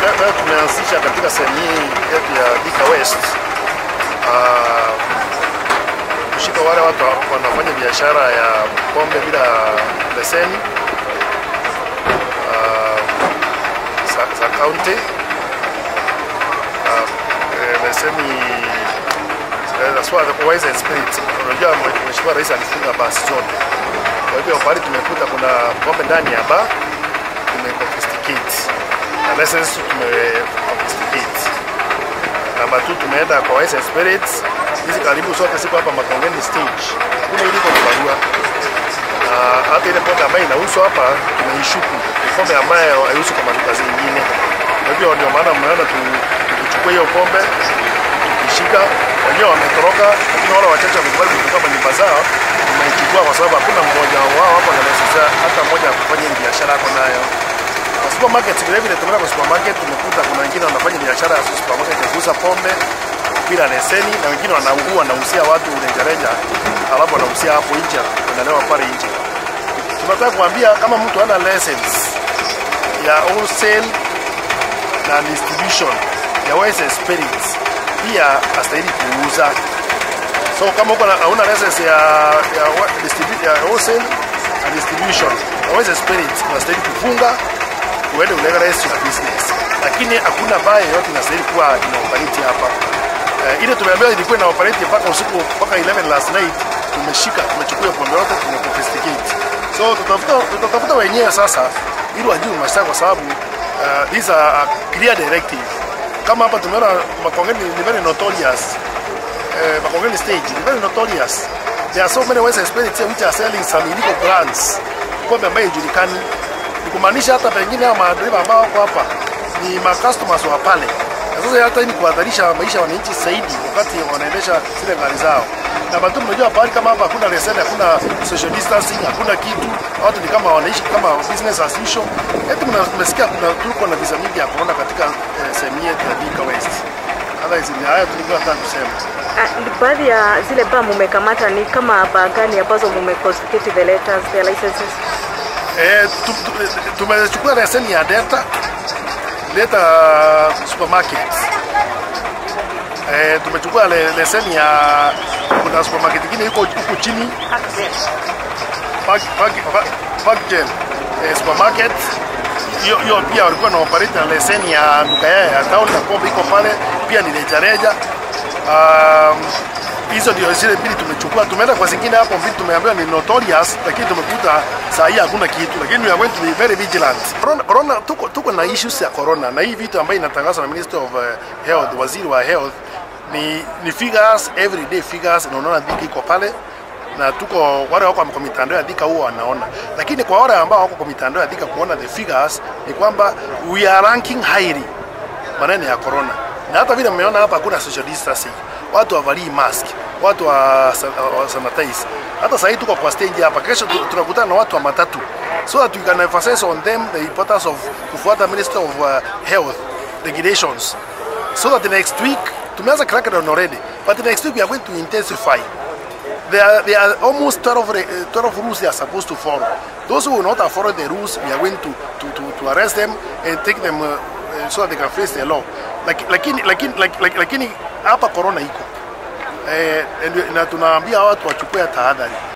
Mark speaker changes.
Speaker 1: leo leo tumeanzisha katika sehemu hii yetu ya Thika West ah, kushika wale watu wanafanya biashara ya pombe bila leseni ah, za, za county ah, eh, leseni eh, as far as the wine and spirits. Unajua mheshimiwa rais alifunga basi zote, kwa hivyo pahali tumekuta kuna pombe ndani ya bar tumeconfiscate na license tumeconfiscate. Namba 2 tumeenda kwa wine and spirits, hizi karibu zote ziko hapa Makongeni stage, hakuna iliko kwa barua na hata ile pombe ambayo inauzwa hapa tumeishuku, ni pombe ambayo haiuzwi kwa maduka zingine. Kwa hivyo ndio maana mnaona tu- tukichukua hiyo pombe tukishika, wenyewe wametoroka, lakini wale wachache wamekubali kuchukua manyumba zao, tumeichukua kwa sababu hakuna mmoja wao hapa na license hata mmoja ya kufanya hii biashara yako nayo. Kwa supermarket vile vile tumeenda kwa supermarket tumekuta kuna wengine wanafanya biashara ya supermarket ya kuuza pombe bila leseni na wengine wanaua wanauzia watu rejareja, alafu wanauzia hapo nje, wanalewa pale nje. Tunataka kuambia kama mtu hana license ya wholesale na distribution ya wines and spirits pia astahili kuuza. So kama uko na hauna license ya ya, wa- distribu- ya wholesale na distribution ya wines and spirits unastahili kufunga uende ulegalize your business, lakini hakuna baa yoyote inastahili kuwa ina operate hapa. Uh, ile tumeambiwa ilikuwa ina operate mpaka usiku mpaka 11 last night, tumeshika tumechukua pombe yote tumeconfiscate. So tutafuta tutafuta wenyewe sasa ili wajue mashtaka kwa sababu uh, these are a clear directive. Kama hapa tumeona Makongeni ni very notorious uh, Makongeni stage is very notorious. There are so many wines and spirits here which are selling some illegal brands, pombe ambayo haijulikani. Ni kumaanisha hata pengine hao madereva ambao wako hapa ni ma customers wa pale. Na sasa hata hii ni kuhadharisha maisha ya wananchi zaidi wakati wanaendesha zile gari zao. Na bado mnajua pahali kama hapa hakuna leseni, hakuna social distancing, hakuna kitu. Watu ni kama wanaishi kama business as usual. Eti mna- mmesikia kuna tuko na visa mingi ya corona katika eh, sehemu yetu ya Thika West. Otherwise ni haya tulikuwa tunataka kusema.
Speaker 2: Ah, baadhi ya zile baa mumekamata ni kama baa gani ambazo mumeconfiscate the letters, the licenses?
Speaker 1: Eh, tu- tu- tumechukua leseni ya Delta Delta supermarket. Eh, tumechukua le, leseni ya kuna supermarket nyingine iko huku chini Park, Park, Park, Parkgel eh, supermarket hiyo hiyo pia walikuwa na operate na leseni ya duka yao ya town na pombe iko pale pia ni rejareja. Um, hizo ndio zile mbili tumechukua. Tumeenda kwa zingine hapo mbili tumeambiwa ni notorious, lakini tumekuta saa hii hakuna kitu, lakini we are going to be very vigilant. Corona, corona tuko, tuko na issues ya corona na hii vitu ambayo inatangazwa na Minister of uh, Health, waziri wa health ni, ni figures everyday figures, na unaona dhiki iko pale na tuko wale wako kwa mitandao ya Thika huwa wanaona, lakini kwa wale ambao wako kwa mitandao ya Thika kuona the figures ni kwamba we are ranking highly maneno ya corona, na hata vile mmeona hapa hakuna social distancing, watu wavalii mask, watu wa, wa sanitize. Hata sasa tuko kwa stage hapa, kesho tu- tunakutana na watu wa matatu so that we can emphasize on them the importance of kufuata Minister of uh, Health regulations so that the next week tumeanza crackdown already but next week we are going to intensify there are, there are almost 12, re- uh, 12 rules they are supposed to follow. Those who will not follow the rules, we are going to, to, to, to arrest them and take them uh, uh, so that they can face the law. Laki- Lakini, lakini, laki- laki- lakini hapa corona iko eh, and- na tunaambia watu wachukue tahadhari.